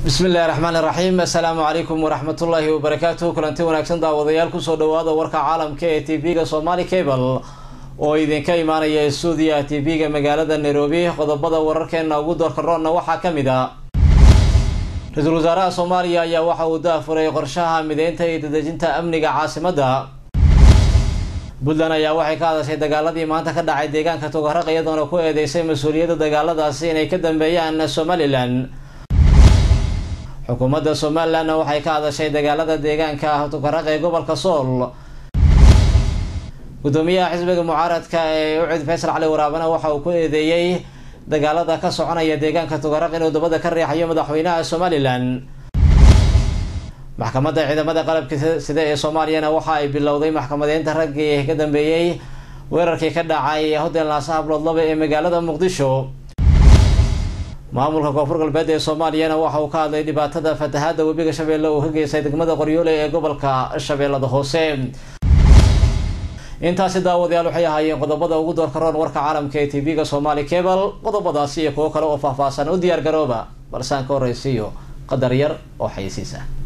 bismi illahi raxmaan iraxiim assalaamu calaykum waraxmatullaahi wabarakaatuh kulanti wanaagsan daawadayaal kusoo dhawaada warka caalamka ee t v-ga somali cable oo idinka imaanaya stuudiya t v-ga magaalada nairobi qodobada wararkeena ugu doorka roonna waxaa ka mid a ra-iisul wasaaraha soomaaliya ayaa waxa uu daafuray qorshaha mideynta iyo dadejinta amniga caasimadda puntland ayaa waxay ka hadashay dagaaladii maanta ka dhacay deegaanka togaraq iyadoona ku eedeysay mas-uuliyadda dagaaladaasi inay ka dambeeyaan somalilan xukuumadda somalilandna waxay ka hadashay dagaalada deegaanka togaraq ee gobolka sool gudoomiyaha xisbiga mucaaradka ee ucid faysal cali waraabana waxa uu ku eedeeyey dagaalada ka soconaya deegaanka togaraq inuu dabada ka riixayo madaxweynaha somalilan maxkamadda ciidamada qalabka sida ee soomaaliyana waxa ay bilowday maxkamadeynta raggii ka dambeeyey weerarkii ka dhacay hotel naasa habloodlaba ee magaalada muqdisho maamulka koonfur galbeed ee soomaaliyana waxa uu ka hadlay dhibaatada fatahaada webiga shabeelle uu ka geystay degmada qoryoole ee gobolka shabeellada hoose intaasi daawadayaal waxay ahaayeen qodobada ugu doorka roon warka caalamka ee t v-ga somali cable qodobadaasi iyo kuwo kale oo faahfaahsan u diyaar garooba balsaan ka horreysiiyo qadar yar oo xayisiisa